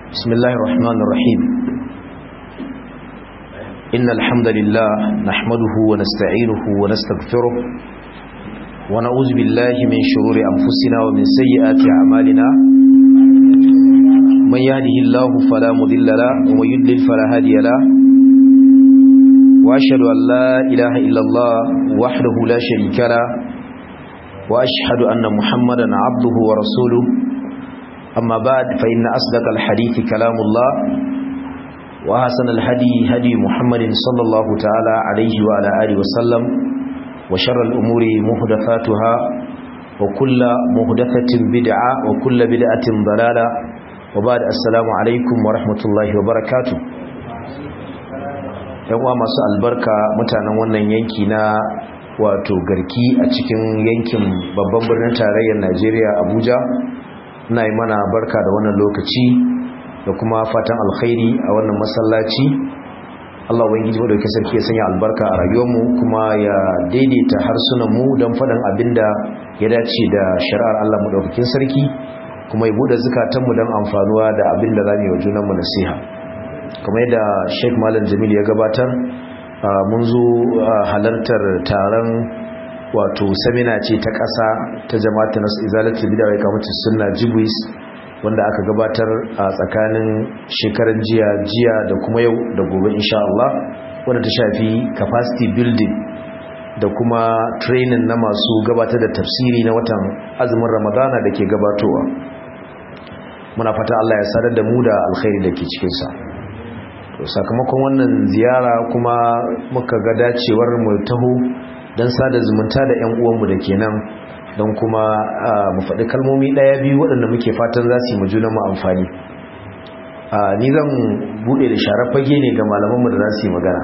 بسم الله الرحمن الرحيم إن الحمد لله نحمده ونستعينه ونستغفره ونعوذ بالله من شرور أنفسنا ومن سيئات أعمالنا من يهده الله فلا مضل له ومن يضلل فلا هادي له وأشهد أن لا إله إلا الله وحده لا شريك له وأشهد أن محمدا عبده ورسوله أما بعد فإن أصدق الحديث كلام الله وأحسن الهدي هدي محمد صلى الله تعالى عليه وعلى آله وسلم وشر الأمور محدثاتها وكل محدثة بدعة وكل بدعة ضلالة وبعد السلام عليكم ورحمة الله وبركاته yawa masu albarka mutanen wannan yanki na wato garki a cikin yankin babban birnin tarayyar Najeriya Abuja ina yi mana barka da wannan lokaci da kuma fatan alkhairi a wannan masallaci Allah ubangiji madaukakin sarki ya sanya albarka a rayuwarmu kuma ya daidaita harsunan mu don faɗin abinda ya dace da shari'ar Allah madaukakin sarki kuma ya bude zukatanmu don amfanuwa da abinda za mu yi wa junanmu nasiha kamar yadda Sheikh Malam Jamil ya gabatar mun zo halartar taron wato samina ce ta ƙasa ta jama'atu nasu izalatu bid'a wa kamata sunna jibwis wanda aka gabatar a tsakanin shekaran jiya jiya da kuma yau da gobe insha Allah wanda ta shafi capacity building da kuma training na masu gabatar da tafsiri na watan azumin Ramadana da ke gabatowa muna fata Allah ya sadar da mu da alkhairi da ke cikin sa sakamakon wannan ziyara kuma muka ga dacewar mu taho don sada zumunta da 'yan uwanmu da ke nan don kuma mu faɗi kalmomi ɗaya biyu waɗanda muke fatan za su yi majuna mu amfani ni zan buɗe da sharar fage ne ga malamanmu da za su yi magana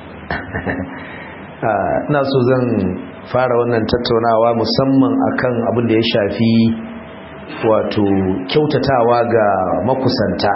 ina so zan fara wannan tattaunawa musamman akan abin da ya shafi wato kyautatawa ga makusanta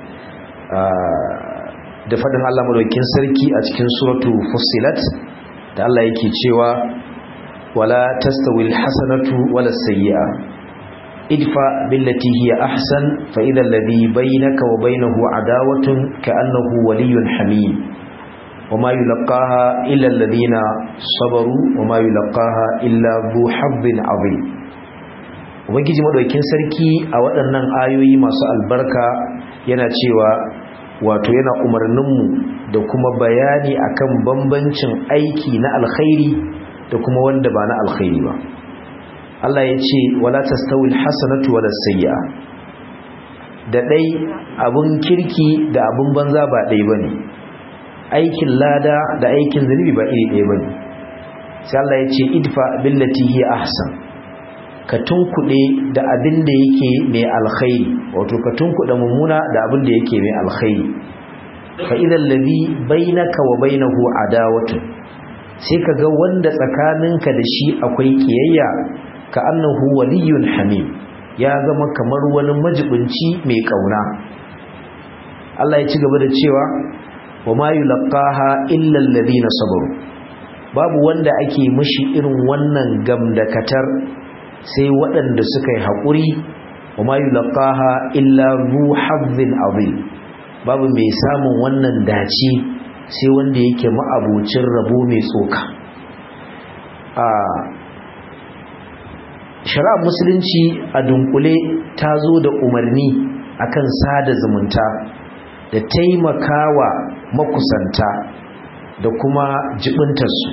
da faɗin Allah madaukakin sarki a cikin suratu fussilat da Allah yake cewa wala tastawil hasanatu wala sayyi'a idfa billati hiya ahsan fa idha alladhi bainaka wa bainahu adawatun ka'annahu waliyyun hamim wama yulqaha illa alladhina sabaru wama yulqaha illa dhu hazzin azim ubangiji madaukakin sarki a waɗannan ayoyi masu albarka yana cewa wato yana umarninmu da kuma bayani akan bambancin aiki na alkhairi da kuma wanda ba na alkhairi ba Allah ya ce wala tastawil hasanatu wala sayyi'a da dai abun kirki da abun banza ba dai bane aikin lada da aikin zunubi ba iri ɗaya bane sai Allah ya ce idfa billati hi ahsan ka tunkuɗe da abin da yake mai alkhairi wato ka tunkuɗe mummuna da abin da yake mai alkhairi fa idan ladhi bainaka wa bainahu adawatu sai kaga wanda tsakaninka da shi akwai kiyayya ka annahu waliyyun hamim ya zama kamar wani majibinci mai kauna Allah ya ci gaba da cewa wa ma yulqaha illa alladhina sabaru babu wanda ake mishi irin wannan gamdakatar sai waɗanda suka yi haƙuri wa ma yulqaha illa ru hazzin azim babu mai samun wannan dace sai wanda yake ma'abocin rabo mai tsoka a shari'ar musulunci a dunkule ta zo da umarni akan sada zumunta da taimakawa makusanta da kuma jibintarsu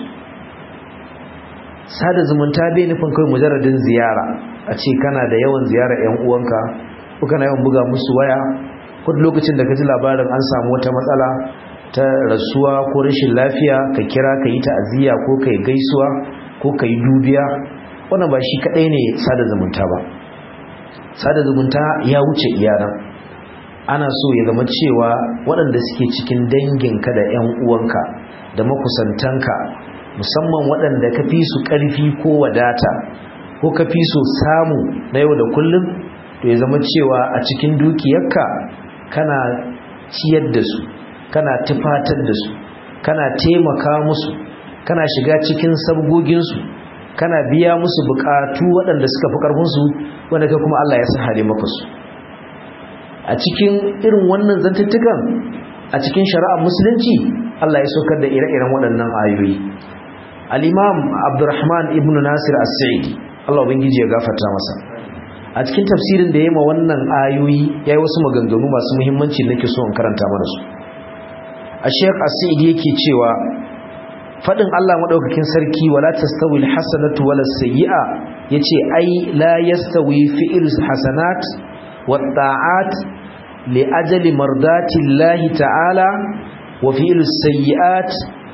sada zumunta bai nufin kai mujarradin ziyara a ce kana da yawan ziyara 'yan uwanka ko kana yawan buga musu waya ko lokacin da ka ji labarin an samu wata matsala ta rasuwa ko rashin lafiya ka kira ka yi ta'aziyya ko ka yi gaisuwa ko ka yi dubiya wannan ba shi kadai ne sada zumunta ba sada zumunta ya wuce iyana ana so ya zama cewa waɗanda suke cikin danginka da 'yan uwanka da makusantanka musamman waɗanda ka fi su ƙarfi ko wadata ko ka fi so samu na yau da kullum to ya zama cewa a cikin dukiyarka kana ciyar da su kana tufatar da su kana taimaka musu kana shiga cikin sabgoginsu kana biya musu bukatu waɗanda suka fi ƙarfinsu wanda kai kuma Allah ya sahale maka su a cikin irin wannan zantuttukan a cikin shari'ar musulunci Allah ya saukar da ire-iren waɗannan ayoyi al-imam Abdurrahman ibn Nasir as-Sa'idi Allah ubangiji ya gafarta masa a cikin tafsirin da yayi ma wannan ayoyi yayi wasu maganganu masu muhimmanci nake so in karanta mana su Sheikh As-Sa'idi yake cewa fadin Allah madaukakin sarki wala tastawi al-hasanatu wala sayyi'a yace ai la yastawi fi'l hasanat wat ta'at li ajali mardati Allah ta'ala wa fi'l sayyi'at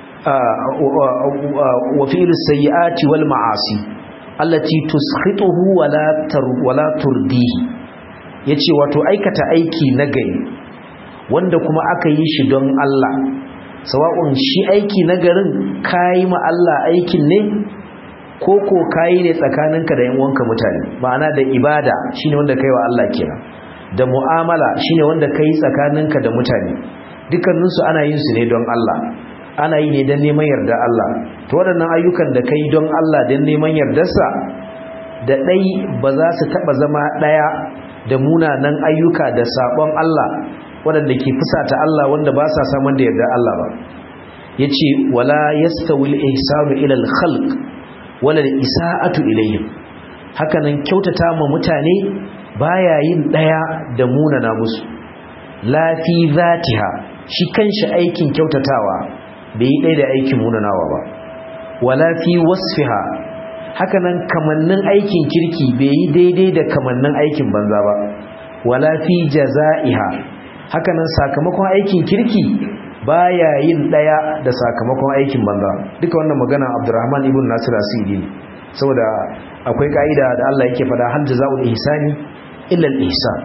wa fi'l sayyi'ati wal ma'asi allati tuskhituhu wala tar wala turdihi yace wato aikata aiki na gari wanda kuma aka yi shi don Allah sawa'un shi aiki na garin kayi ma Allah aikin ne ko ko kayi ne tsakaninka da yan uwanka mutane ma'ana da ibada shine wanda kai wa Allah kenan da mu'amala shine wanda kai tsakaninka da mutane dukkanin su ana yin su ne don Allah ana yi ne don neman yarda Allah to waɗannan ayyukan da kai don Allah don neman yardarsa da ɗai ba za su taɓa zama ɗaya da munanan ayyuka da saɓon Allah waɗanda ke fusata Allah wanda ba sa saman da yarda Allah ba ya ce wala yastawil ihsanu ilal khalq wala isa'atu ilayhim hakanan kyautata ma mutane baya yin ɗaya da munana musu la fi zatiha shi kanshi aikin kyautatawa bai yi ɗaya da aikin munanawa ba wala fi wasfiha hakanan kamannin aikin kirki bai yi daidai da kamannin aikin banza ba wala fi jaza'iha hakanan sakamakon aikin kirki baya yin daya da sakamakon aikin banza duka wannan magana Abdurrahman ibn Nasir Asidi saboda akwai kaida da Allah yake fada hal jazaa'ul ihsani illa al-ihsan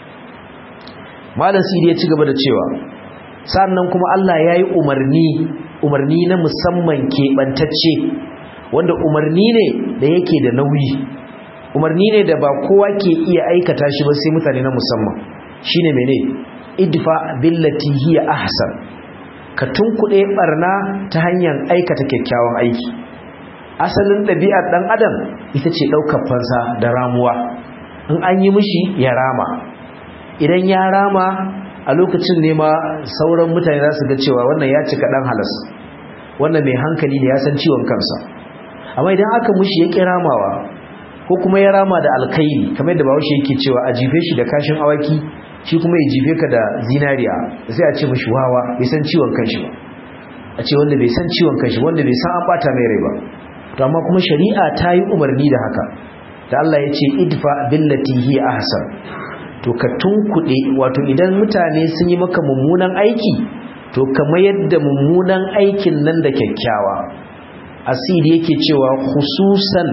Malam Sidi ya ci gaba da cewa sannan kuma Allah yayi umarni umarni na musamman keɓantacce wanda umarni ne da yake da nauyi umarni ne da ba kowa ke iya aikata shi ba sai mutane na musamman shine mene idfa billati hiya ahsan ka tunkuɗe barna ta hanyar aikata kyakkyawan aiki asalin ɗabi'ar ɗan adam ita ce ɗaukar fansa da ramuwa in an yi mishi ya rama idan ya rama a lokacin ne ma sauran mutane za su ga cewa wannan ya cika ɗan halas wannan mai hankali ne ya san ciwon kansa amma idan aka mushi ya ƙi ramawa ko kuma ya rama da alkairi kamar da bawashi yake cewa a jife shi da kashin awaki shi kuma ya jife ka da zinariya sai a ce mashi wawa bai san ciwon kanshi ba a ce wanda bai san ciwon kanshi wanda bai san an bata mai rai ba to amma kuma shari'a ta yi umarni da haka da Allah ya ce idfa billati hi ahsan to ka tunkuɗe wato idan mutane sun yi maka mummunan aiki to kamar yadda mummunan aikin nan da kyakkyawa asiri yake cewa khususan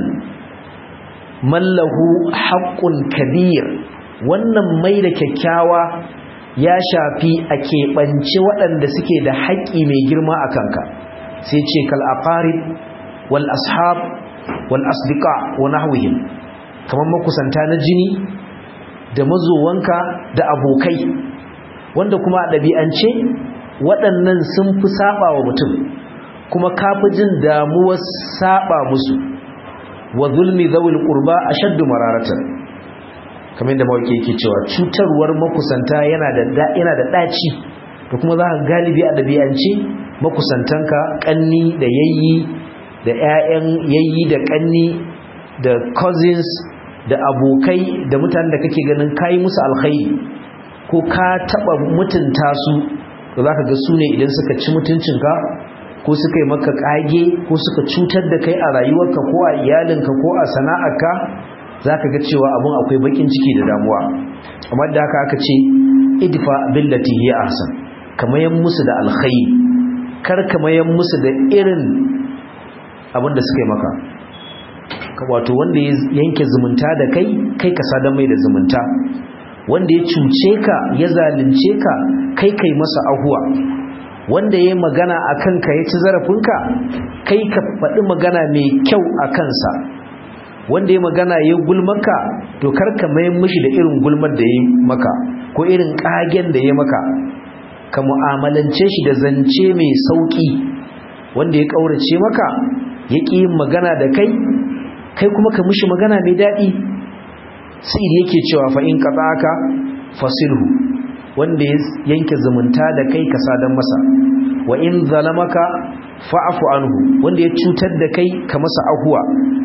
mallahu haqqun kabir wannan mai da kyakkyawa ya shafi a keɓance waɗanda suke da haƙƙi mai girma a kanka sai ce kal aqarib wal ashab wal asdiqa wa nahwihim kamar makusanta na jini da mazowanka da abokai wanda kuma a ɗabi'ance waɗannan sun fi saba wa mutum kuma kafi jin damuwar saba musu wa zulmi zawil qurba ashaddu mararatan kamar yadda mawaki yake cewa cutarwar makusanta yana da yana da daci da kuma za ka galibi a dabi'ance makusantanka kanni da yayyi da ƴaƴan yayyi da kanni da cousins da abokai da mutanen da kake ganin kai musu alkhairi ko ka taba mutunta su to zaka ga su ne idan suka ci mutuncinka ko suka yi maka kage ko suka cutar da kai a rayuwarka ko a iyalinka ko a sana'arka zaka ga cewa abun akwai bakin ciki da damuwa amma da haka aka ce idfa billati hiya ahsan kamayan musu da alkhairi kar kamayan musu da irin abin da suka yi maka wato wanda ya yanke zumunta da kai kai ka sadan mai da zumunta wanda ya cuce ka ya zalunce ka kai kai masa ahuwa wanda ya magana a kanka ya ci zarafinka kai ka faɗi magana mai kyau a kansa wanda ya magana ya gulmaka to karka mayan mishi da irin gulmar da ya maka ko irin ƙagen da ya maka ka mu'amalance shi da zance mai sauƙi wanda ya ƙaurace maka ya ƙi yin magana da kai kai kuma ka mishi magana mai daɗi sai yake cewa fa in qata'aka fasilhu wanda ya yanke zumunta da kai ka sadan masa wa in zalamaka fa'fu anhu wanda ya cutar da kai ka masa ahuwa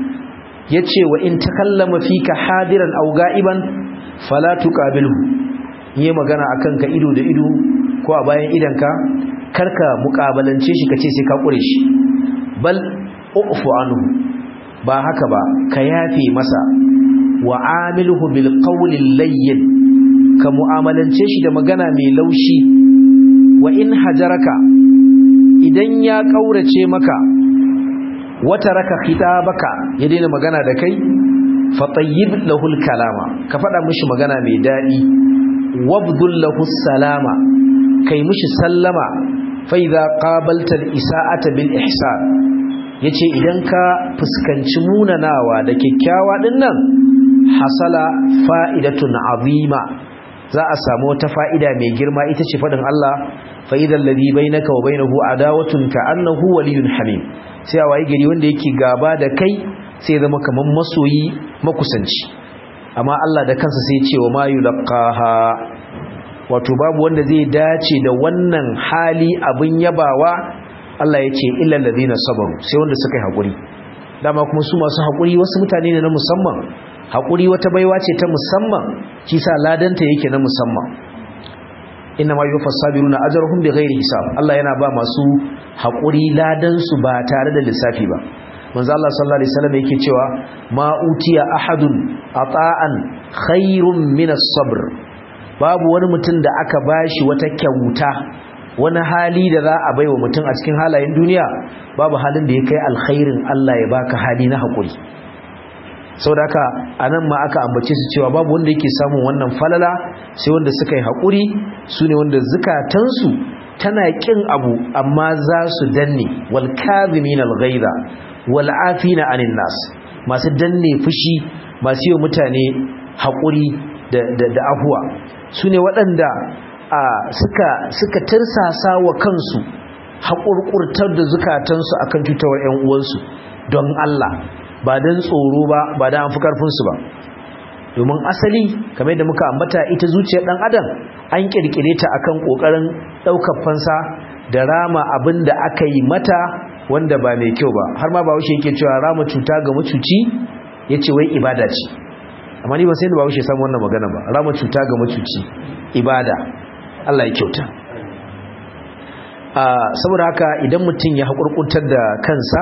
yace wa in takallama fika hadiran aw ga'iban fala tuqabilhu yi magana akan ka ido da ido ko a bayan idanka karka mukabalance shi kace sai ka kure shi bal ufu anhu ba haka ba ka yafe masa wa amiluhu bil qawli layyin ka mu'amalance shi da magana mai laushi wa in hajaraka idan ya kaurace maka wata raka khitabaka ya daina magana da kai fa tayyib lahu al kalama ka fada mishi magana mai dadi wabdul lahu salama kai mishi sallama fa idza qabalta al isaa'ata bil ihsan yace idan ka fuskanci munanawa da kyakkyawa dinnan hasala fa'idatun azima za a samu wata fa'ida mai girma ita ce faɗin Allah fa'idan ladhi bainaka wa bainahu adawatun ka'annahu waliyyun hamim sai a wayi gari wanda yake gaba da kai sai zama kaman masoyi makusanci amma Allah da kansa sai ce wa ma yulqaha wato babu wanda zai dace da wannan hali abin yabawa Allah ya ce illal ladina sabaru sai wanda suka yi hakuri dama kuma su masu hakuri wasu mutane ne na musamman hakuri wata baiwa ce ta musamman shi sa ladanta yake na musamman inna ma yuwaffas sabiruna ajruhum bighairi hisab Allah yana ba masu hakuri ladan su ba tare da lissafi ba manzo Allah sallallahu alaihi wasallam yake cewa ma utiya ahadun ata'an khairum min as-sabr babu wani mutum da aka bashi wata kyauta wani hali da za a baiwa mutum a cikin halayen duniya babu halin da ya kai alkhairin Allah ya baka hali na hakuri saboda haka anan ma aka ambace su cewa babu wanda yake samun wannan falala sai wanda suka yi hakuri sune wanda zukatansu tana kin abu amma za su danne wal kadhimin al ghaiza wal afina anin nas masu danne fushi masu yi mutane hakuri da da, da afuwa sune waɗanda a suka suka tirsasa wa kansu haƙurƙurtar da zukatansu akan tutawar ƴan uwansu don Allah ba don tsoro ba ba da an fi karfinsu ba domin asali kamar da muka ambata ita zuciyar dan adam an kirkire ta akan kokarin daukar fansa da rama abin da aka yi mata wanda ba mai kyau ba har ma bahaushe yake cewa rama cuta ga mucuci yace wai ibada ce amma ni ba sai da bahaushe samu wannan magana ba rama cuta ga mucuci ibada Allah ya kyauta saboda haka idan mutum ya haƙurƙuntar da kansa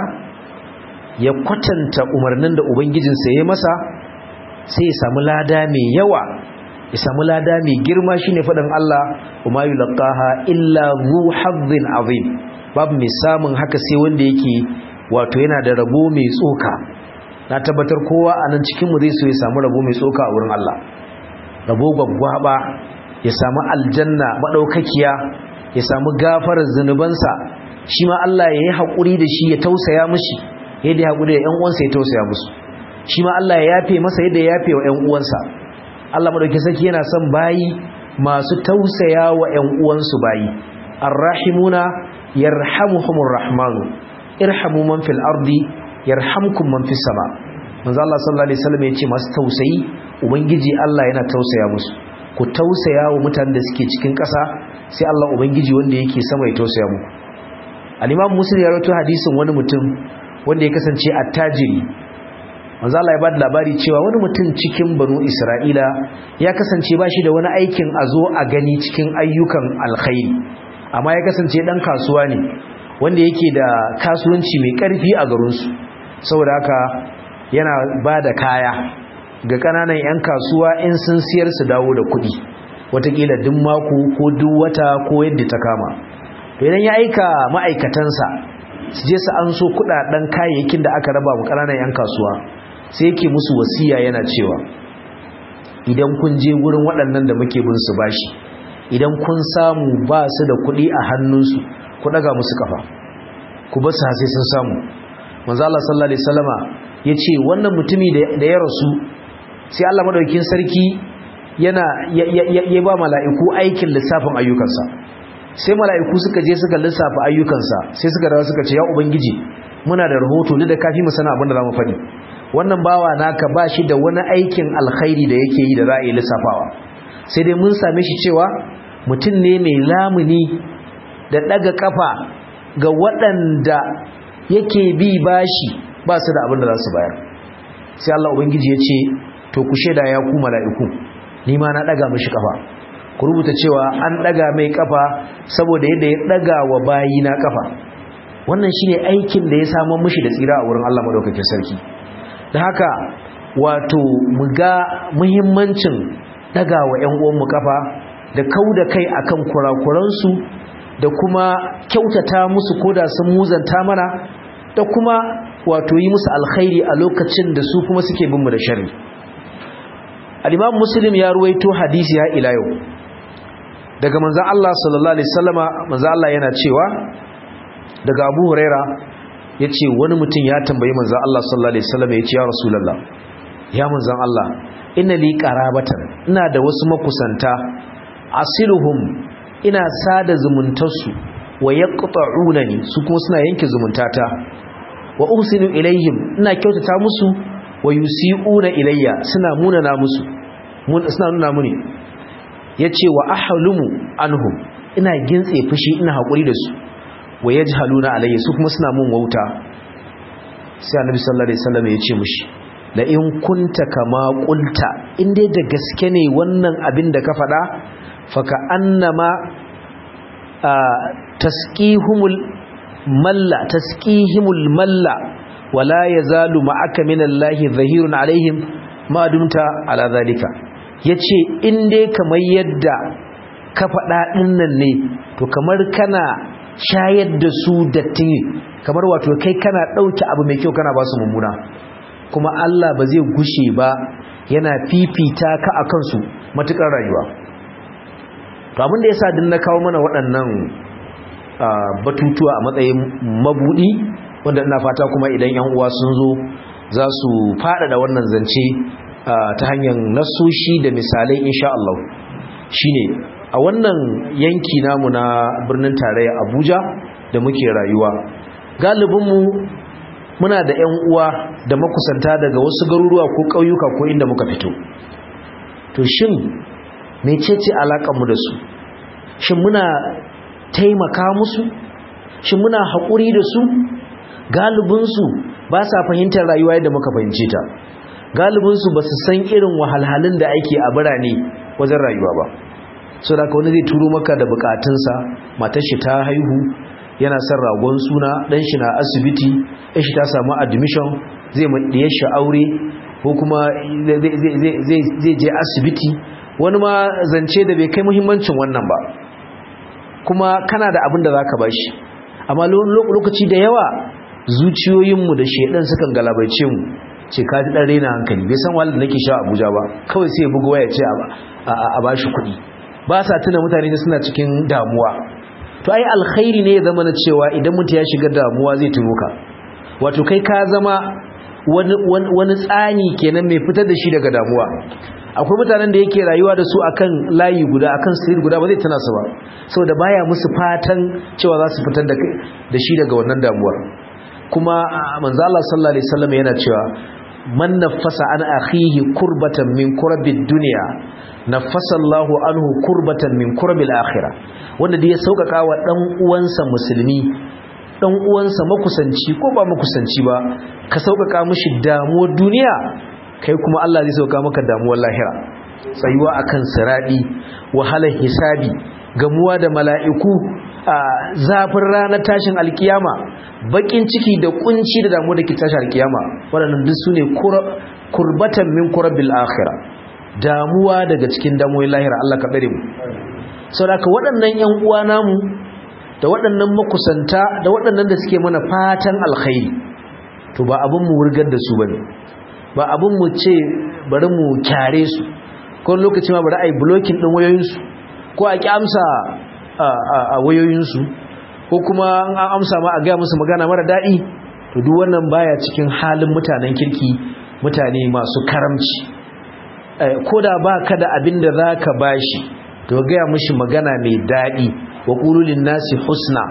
ya kwatanta umarnin da ubangijinsa ya masa sai ya samu lada mai yawa ya samu lada mai girma shine faɗin Allah kuma yulqaha illa zu hazzin azim babu mai samun haka sai wanda yake wato yana da rabo mai tsoka na tabbatar kowa a nan cikin mu zai so ya samu rabo mai tsoka a wurin Allah rabo gwaggwaba ya samu aljanna madaukakiya ya samu gafarar zanubansa shi ma Allah ya yi haƙuri da shi ya tausaya mishi yadda ya haƙuri da ‘yan uwansa ya tausaya musu shi ma Allah ya yafe masa yadda ya yafe wa ‘yan uwansa Allah madauki saki yana son bayi masu tausaya wa ‘yan uwansu bayi arrahimuna yarhamuhumur rahmanu irhamu man fil ardi yarhamkum man fis sama manzo Allah sallallahu alaihi wasallam ya ce masu tausayi ubangiji Allah yana tausaya musu ku tausaya wa mutanen da suke cikin ƙasa sai Allah ubangiji wanda yake sama ya tausaya muku al-imam muslim ya rawaito hadisin wani mutum wanda ya kasance attajiri manzo Allah ya bada labari cewa wani mutum cikin banu Isra'ila ya kasance ba shi da wani aikin a zo a gani cikin ayyukan alkhairi amma ya kasance dan kasuwa ne wanda yake da kasuwanci mai karfi a garin su saboda haka yana bada kaya ga kananan yan kasuwa in sun siyar su dawo da kuɗi watakila duk mako ko duk wata ko yadda ta kama to idan ya aika ma'aikatansa su je su an so kudaden kayayyakin da aka raba mu kananan yan kasuwa sai yake musu wasiya yana cewa idan kun je wurin waɗannan da muke bin su bashi idan kun samu ba su da kuɗi a hannunsu ku daga musu kafa ku ba su sai sun samu manzo Allah sallallahu alaihi wasallama yace wannan mutumi da ya rasu sai Allah madaukakin sarki yana ya ba mala'iku aikin lissafin ayyukansa sai mala'iku suka je suka lissafa ayyukansa sai suka dawo suka ce ya ubangiji muna da rahoto da kafi mu sana abin da zamu faɗi wannan bawa naka ba shi da wani aikin alkhairi da yake yi da za a yi lissafawa sai dai mun same shi cewa mutum ne mai lamuni da daga kafa ga waɗanda yake bi bashi ba su da abin da za su bayar sai Allah ubangiji ya ce to ku sheda ya ku mala'iku ni ma na daga mishi kafa ku rubuta cewa an daga mai kafa saboda yadda ya daga wa bayi na kafa wannan shine aikin da ya samu mishi da tsira a wurin Allah madaukakin sarki da haka wato mu ga muhimmancin daga wa ƴan uwan mu kafa da kauda kai akan kurakuransu da kuma kyautata musu koda sun muzanta mana da kuma wato yi musu alkhairi a lokacin da su kuma suke bin mu da sharri al-Imam Muslim ya ruwaito hadisi ya ila yau daga manzon Allah sallallahu alaihi wasallama manzon Allah yana cewa daga Abu Huraira yace wani mutum ya tambayi manzon Allah sallallahu alaihi wasallama yace ya Rasulullah ya manzon Allah inna li qarabatan ina da wasu makusanta asiluhum ina sada zumuntarsu wa yaqta'unani su kuma suna yanke zumuntata wa uhsinu ilayhim ina kyautata musu wa yusi'una ilayya suna munana musu suna nuna muni yace wa ahlumu anhum ina gintse fushi ina hakuri da su wa yajhaluna alayya su kuma suna mun wauta sai annabi sallallahu alaihi wasallam yace mushi la in kunta kama qulta in dai da gaske ne wannan abin da ka faɗa faka annama tasqihumul malla tasqihimul malla wala yazalu ma'aka minallahi zahirun alaihim ma dumta ala zalika yace in dai kamar yadda ka faɗa dinnan ne to kamar kana shayar da su datti kamar wato kai kana dauke abu mai kyau kana ba su mummuna kuma Allah ba zai gushe ba yana fifita ka akan su matukar rayuwa to abin da yasa din na kawo mana waɗannan batutuwa a matsayin mabudi wanda ina fata kuma idan yan uwa sun zo za su faɗaɗa wannan zance ta hanyar nasoshi da misalai insha Allah shine a wannan yanki namu na birnin tarayya Abuja da muke rayuwa galibinmu muna da yan uwa da makusanta daga wasu garuruwa ko ƙauyuka ko inda muka fito to shin mecece alaƙar mu da su shin muna taimaka musu shin muna haƙuri da su galibinsu ba sa fahimtar rayuwa yadda muka fahimce ta galibinsu ba su san irin wahalhalun da ake a birane wajen rayuwa ba so da wani zai turo maka da bukatunsa matar shi ta haihu yana son ragon suna ɗan shi na asibiti ɗan shi ta samu admission zai maɗiye shi aure ko kuma zai je asibiti wani ma zance da bai kai muhimmancin wannan ba kuma kana da abin da za ka bashi amma lokaci da yawa zuciyoyinmu da shaidan sukan galabaice mu ce ka ji ɗan raina hankali bai san wahalar da nake sha abuja ba kawai sai ya buga waya ce a bashi kuɗi ba sa tuna mutane da suna cikin damuwa to ai alkhairi ne ya zama na cewa idan mutum ya shiga damuwa zai tuno ka wato kai ka zama wani tsani kenan mai fitar da shi daga damuwa akwai mutanen da yake rayuwa da su akan layi guda akan street guda ba zai tana su ba saboda baya musu fatan cewa za su fitar da shi daga wannan damuwar kuma manzo Allah sallallahu alaihi wasallam yana cewa man nafasa an akhihi kurbatan min kurabid dunya nafasa Allahu anhu kurbatan min kurabil akhirah wanda da ya saukaka wa dan uwansa musulmi dan uwansa makusanci ko ba makusanci ba ka saukaka mishi damuwar duniya kai kuma Allah zai sauka maka damuwar lahira tsayuwa akan siradi wahalar hisabi gamuwa da mala'iku a zafin ranar tashin alkiyama bakin ciki da kunci da damuwa da ke tashin alkiyama waɗannan duk sune kurbatan min kurabil akhirah damuwa daga cikin damuwar lahira Allah ka dare mu saboda waɗannan ƴan uwa namu da waɗannan makusanta da waɗannan da suke mana fatan alkhairi to ba abin mu wurgar da su bane ba abin mu ce bari mu kyare su ko lokaci ma bari ai blocking din wayoyinsu ko a ki amsa a wayoyinsu ko kuma an amsa ma a ga musu magana mara daɗi to duk wannan baya cikin halin mutanen kirki mutane masu karamci ko da ba ka da abin da za ka bashi to gaya mishi magana mai daɗi wa ƙululin nasi husna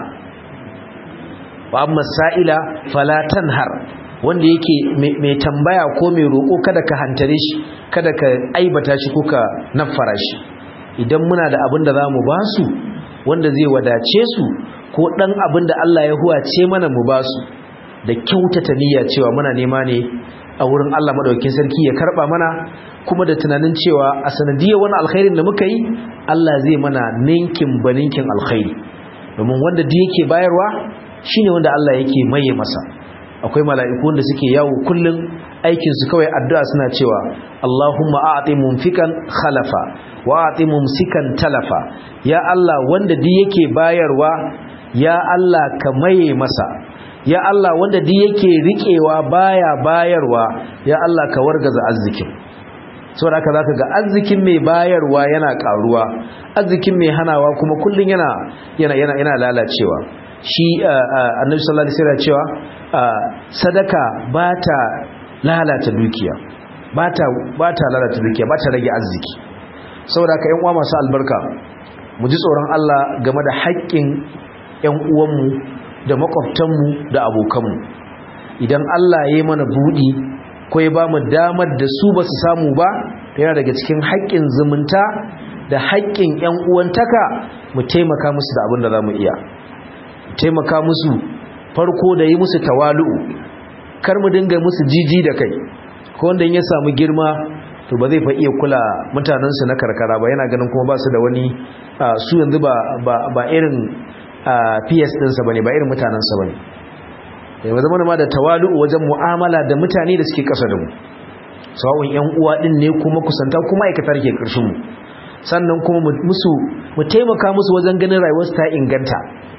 wa amma sa'ila falatan har wanda yake mai tambaya ko mai roƙo kada ka hantare shi kada ka aibata shi ko ka naffara shi idan muna da abin da za mu ba su wanda zai wadace su ko ɗan abin da Allah ya huwace mana mu ba su da kyautata niyya cewa muna nema ne a wurin Allah madaukakin sarki ya karba mana kuma da tunanin cewa a sanadiyar wani alkhairin da muka yi Allah zai mana ninkin baninkin alkhairi domin wanda da yake bayarwa shine wanda Allah yake maye masa akwai mala'iku wanda suke yawo kullun aikin su kawai addu'a suna cewa Allahumma a'ti mumfikan khalafa wa a'ti mumsikan talafa ya Allah wanda da yake bayarwa ya Allah ka maye masa ya Allah wanda duk yake riƙewa baya bayarwa ya Allah ka wargaza arzikin saboda haka zaka ga arzikin mai bayarwa yana karuwa arzikin mai hanawa kuma kullun yana yana yana yana lalacewa shi annabi sallallahu alaihi wasallam cewa sadaka bata lalata dukiya bata bata lalata dukiya bata rage arziki saboda haka ƴan uwa masu albarka mu ji tsoron Allah game da haƙƙin ƴan uwanmu da makwabtanmu da abokanmu idan Allah ya yi mana buɗi ko ya ba mu damar da su ba su samu ba yana daga cikin haƙƙin zumunta da haƙƙin ‘yan uwantaka mu taimaka musu da abin da za mu iya taimaka musu farko da yi musu tawalu'u kar mu dinga musu jiji da kai ko wanda ya samu girma to ba zai fa iya kula mutanensu na karkara ba yana ganin kuma ba su da wani su yanzu ba irin PS ɗinsa ba ne ba irin mutanensa ba ne ya zama ma da tawalu'u wajen mu'amala da mutane da suke ƙasa da mu sawa'un ‘yan uwa ɗin ne kuma kusanta kuma aikatar ke ƙarshen mu sannan kuma musu mu taimaka musu wajen ganin rayuwarsu ta inganta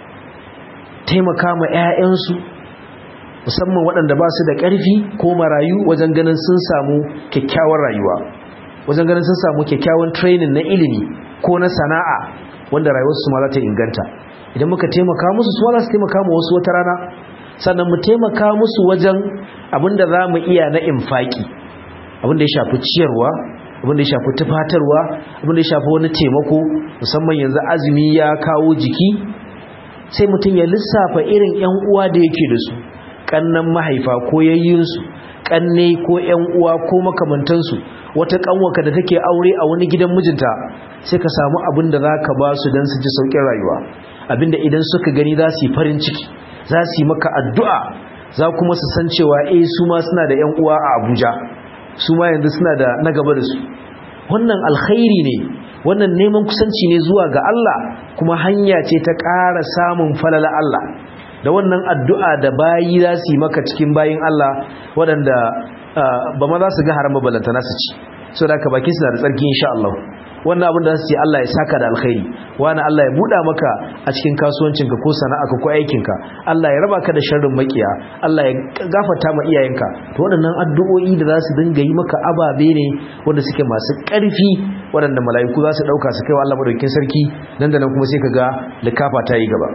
taimaka ma 'ya'yansu musamman waɗanda ba su da ƙarfi ko marayu wajen ganin sun samu kyakkyawar rayuwa wajen ganin sun samu kyakkyawan training na ilimi ko na sana'a wanda rayuwarsu ma za ta inganta idan muka taimaka musu su za su taimaka ma wasu wata rana sannan mu taimaka musu wajen abin da za mu iya na infaki abin da ya shafi ciyarwa abin da ya shafi tufatarwa abin da ya shafi wani taimako musamman yanzu azumi ya kawo jiki sai mutum ya lissafa irin 'yan uwa da yake da su kannan mahaifa ko yayyinsu kanne ko 'yan uwa ko makamantansu wata kanwaka da take aure a wani gidan mijinta sai ka samu abin da za ka ba su don su ji sauƙin rayuwa abinda idan suka gani za su yi farin ciki za su yi maka addu'a za kuma su san cewa eh su ma suna da 'yan uwa a abuja su ma yanzu suna da na gaba da su wannan alkhairi ne wannan neman kusanci ne zuwa ga Allah kuma hanya ce ta ƙara samun falala Allah da wannan addu'a da bayi za su yi maka cikin bayin Allah waɗanda ba ma za su ga haram balantana su ci so da ka baki suna da tsarki insha Allah wannan abin da za su ce Allah ya saka da alkhairi wani Allah ya buɗa maka a cikin kasuwancinka ko sana'arka ko aikinka Allah ya raba ka da sharrin makiya Allah ya gafarta ma iyayenka to waɗannan addu'o'i da za su dinga yi maka ababe ne wanda suke masu ƙarfi waɗanda mala'iku za su ɗauka su kai wa Allah madaukakin sarki nan da nan kuma sai ka ga likafa ta yi gaba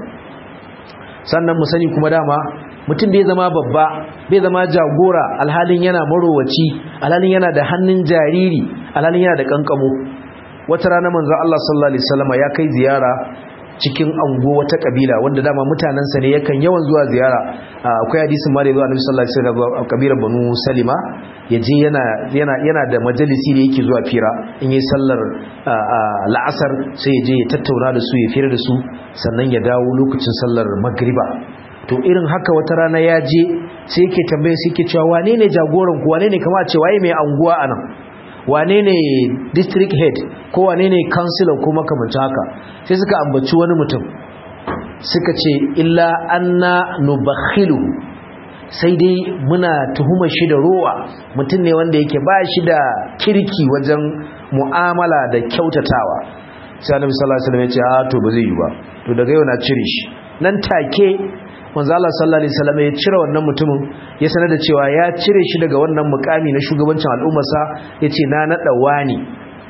sannan mu sani kuma dama mutum bai zama babba bai zama jagora alhalin yana marowaci alhalin yana da hannun jariri alhalin yana da kankamo wata rana manzo Allah sallallahu alaihi wasallam ya kai ziyara cikin ango wata kabila wanda dama mutanansa ne yakan yawan zuwa ziyara akwai hadisin ma da zuwa Annabi sallallahu alaihi wasallam kabilar Banu Salima yaje yana yana yana da majalisi da yake zuwa fira in yi sallar la'asar sai yaje ya tattauna da su ya fira da su sannan ya dawo lokacin sallar magriba to irin haka wata rana ya je sai yake tambaye sai yake cewa wane ne jagoran ku wane ne kamar ce waye mai anguwa anan wane ne district head ko wane ne councilor ko makamancin haka sai suka ambaci wani mutum suka ce illa anna nubakhilu sai dai muna tuhumar shi da rowa mutum ne wanda yake ba shi da kirki wajen mu'amala da kyautatawa sai annabi sallallahu alaihi wasallam ya ce a to ba zai yi ba to daga yau na cire shi nan take manzo Allah sallallahu alaihi wasallam ya cire wannan mutumin ya sanar da cewa ya cire shi daga wannan mukami na shugabancin al'ummarsa yace na nada wani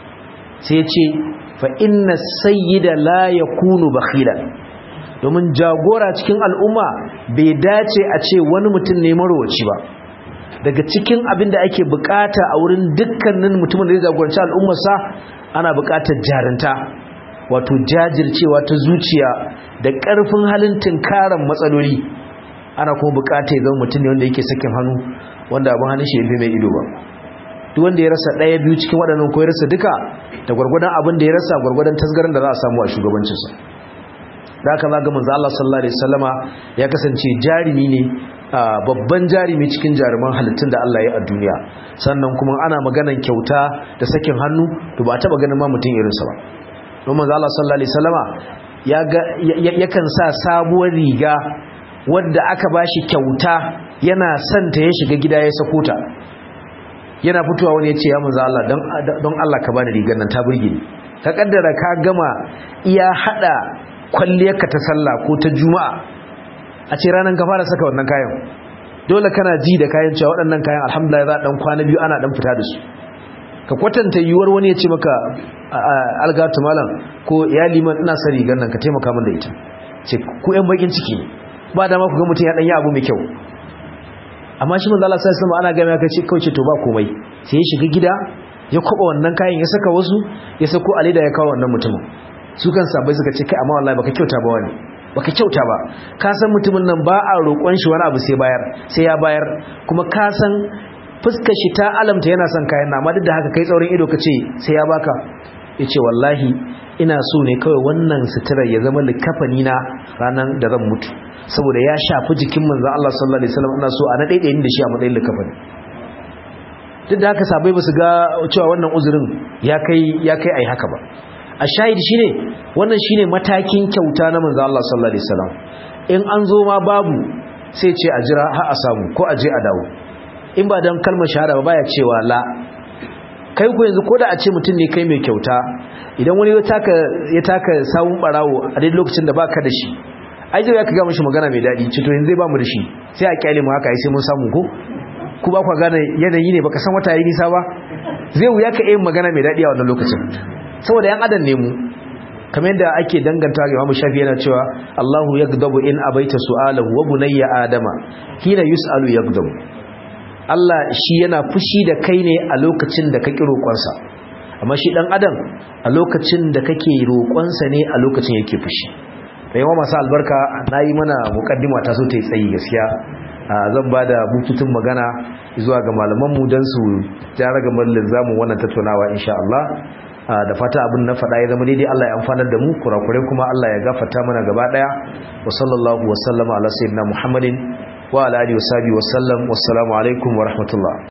sai yace fa inna sayyida la yakunu bakhilan domin jagora cikin al'umma bai dace a ce wani mutum ne marowaci ba daga cikin abin da ake bukata a wurin dukkanin mutumin da ya jagoranci al'ummarsa ana bukatar jarinta wato jajircewa ta zuciya da ƙarfin halin tunkaran matsaloli ana kuma bukata ya zama mutum ne wanda yake sakin hannu wanda abin hannun shi mai ido ba duk wanda ya rasa ɗaya biyu cikin waɗannan ko ya rasa duka da gwargwadon abin da ya rasa gwargwadon tasgaran da za a samu a shugabancinsa da haka za ga manzo Allah sallallahu alaihi wasallama ya kasance jarimi ne babban jarimi cikin jaruman halittun da Allah ya a duniya sannan kuma ana maganan kyauta da sakin hannu to ba taba ganin ma mutum irinsa ba don manzo Allah sallallahu alaihi wasallama ya ga yakan sa sabuwar riga wadda aka bashi kyauta yana santa ya shiga gida ya sako ta yana fitowa wani ya ce ya manzo Allah don Allah ka bani rigar nan ta burge ni ka kaddara ka gama iya hada kwalliyarka ta sallah ko ta juma'a a ce ranar ka fara saka wannan kayan dole kana ji da kayan cewa waɗannan kayan alhamdulillah za a dan kwana biyu ana dan fita da su ka kwatanta yiwuwar wani ya ce maka algatu malam ko ya liman ina sa rigar nan ka taimaka min da ita ce ku yan bakin ciki ne ba dama ku ga mutum ya dan yi abu mai kyau amma shi manzo Allah sallallahu alaihi ana ga mai kace kauce to ba komai sai ya shiga gida ya kwaba wannan kayan ya saka wasu ya sako alida ya kawo wannan mutumin su kan sabai suka ce kai amma wallahi baka kyauta ba wani baka kyauta ba ka san mutumin nan ba a roƙon shi wani abu sai bayar sai ya bayar kuma ka san fuskar shi ta alamta yana son kayan amma duk da haka kai tsaurin ido ka ce sai ya baka yace wallahi ina so ne kawai wannan suturar ya zama likafani na ranar da zan mutu saboda ya shafi jikin manzon Allah sallallahu alaihi wasallam ina so a na daidayin da shi a matsayin likafani duk da haka sabai ba su ga cewa wannan uzurin ya kai ya kai ai haka ba a shahidi shine wannan shine matakin kyauta na manzo Allah sallallahu alaihi wasallam in an zo ma babu sai ce a jira har a samu ko a je a dawo in ba dan kalmar shahada ba baya cewa la kai ku yanzu koda a ce mutum ne kai mai kyauta idan wani ya taka ya taka sawun barawo a dai lokacin da baka da shi ai zai ka ga mishi magana mai dadi ce to yanzu zai ba mu da shi sai a kyale mu haka ai sai mun samu ko ku ba ku gane yanayi ne baka san wata yayi nisa ba zai wuya ka yin magana mai dadi a wannan lokacin saboda yan adam ne mu kamar yadda ake danganta ga Imam Shafi yana cewa Allahu yaghdabu in abaita su'alahu wa bunayya adama hina yus'alu yaghdabu Allah shi yana fushi da kai ne a lokacin da kake roƙonsa amma shi dan adam a lokacin da kake roƙonsa ne a lokacin yake fushi da yawa masu albarka nayi mana mukaddima ta so ta yi tsayi gaskiya zan ba da bututun magana zuwa ga malamanmu don su jara ga mallin zamu wannan tattaunawa insha Allah da fata abin na faɗa ya zama daidai Allah ya amfanar da mu kurakurai kuma Allah ya gafarta mana gaba ɗaya wa sallallahu wa sallama ala sayyidina Muhammadin wa ala alihi wa sahbihi wa sallam wassalamu alaikum wa rahmatullah